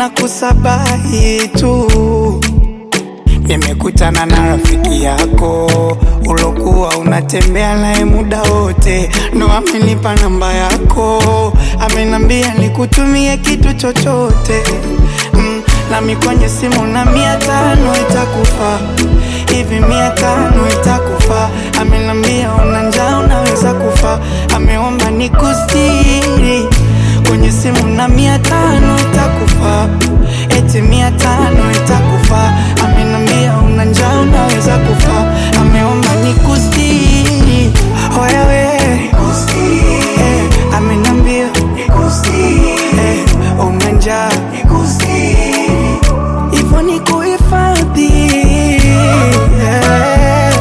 nakusabahi tu Nimekutana na rafiki yako ulokuwa unatembea naye muda wote, ndo amenipa namba yako, amenambia nikutumie kitu chochote mm, nami kwenye simu na mia tano itakufa hivi, mia tano itakufa. Amenambia una njaa unaweza kufa, ameomba nikustiri kwenye simu na mia tano itakufa, eti mia tano itakufa. Amenambia una njaa unaweza kufa, ameomba nikustiri. Hoya we eh, amenambia eh, una njaa hivyo ni kuhifadhi eh.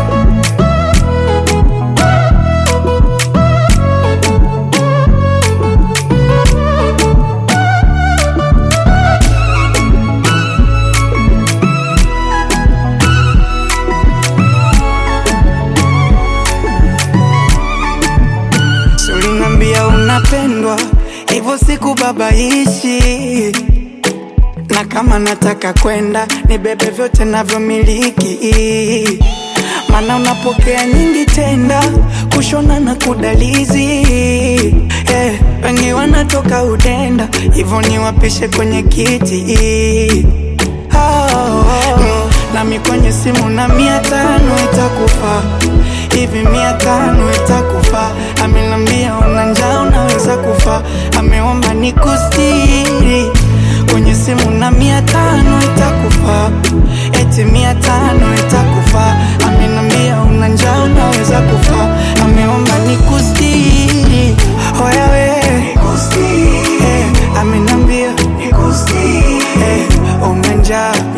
Si ulinambia unapendwa hivyo sikubabaishi na kama nataka kwenda nibebe vyote navyomiliki, mana unapokea nyingi tenda kushona na kudalizi eh, wengi wanatoka udenda hivyo niwapishe kwenye kiti oh, mm, nami kwenye simu na mia tano itakufa hivi, mia tano itakufa. Amenambia una njaa unaweza kufa, ameomba nikustiri kwenye simu na mia tano itakufa, eti mia tano itakufa. Amenambia una njaa unaweza kufa, ameomba nikustiri. Hoya we eh, amenambia eh, una njaa